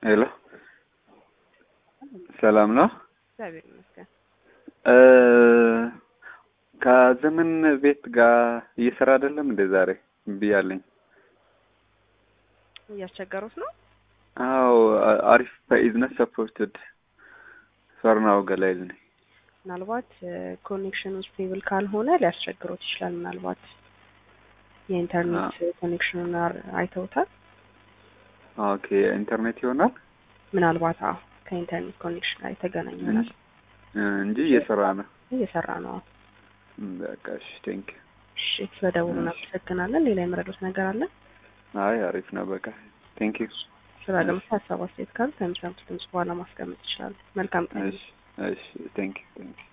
ሄሎ ሰላም ነው። እግዚአብሔር ይመስገን። ከዘመን ቤት ጋር እየሰራ አይደለም እንደ ዛሬ ብያለኝ። እያስቸገሩት ነው። አዎ አሪፍ በኢዝነስ ሰፖርትድ ፈርናው ገላይል ነኝ። ምናልባት ኮኔክሽኑ ስቴብል ካልሆነ ሊያስቸግሮት ይችላል። ምናልባት የኢንተርኔት ኮኔክሽኑን አይተውታል። ኦኬ ኢንተርኔት ይሆናል ምናልባት አዎ ከኢንተርኔት ኮኔክሽን ጋር የተገናኘ ይሆናል እንጂ እየሰራ ነው። እየሰራ ነው። አዎ። በቃ እሺ፣ ቴንክ እሺ፣ ስለደውሉ እናመሰግናለን። ሌላ የመረዱት ነገር አለ? አይ አሪፍ ነው። በቃ ቴንክ ዩ። ስራ ለምሳ ሀሳብ አስተያየት ካሉ ከሚሰሙት ድምጽ በኋላ ማስቀመጥ ይችላሉ። መልካም ቀን። እሺ፣ እሺ፣ ቴንክ ዩ ቴንክ ዩ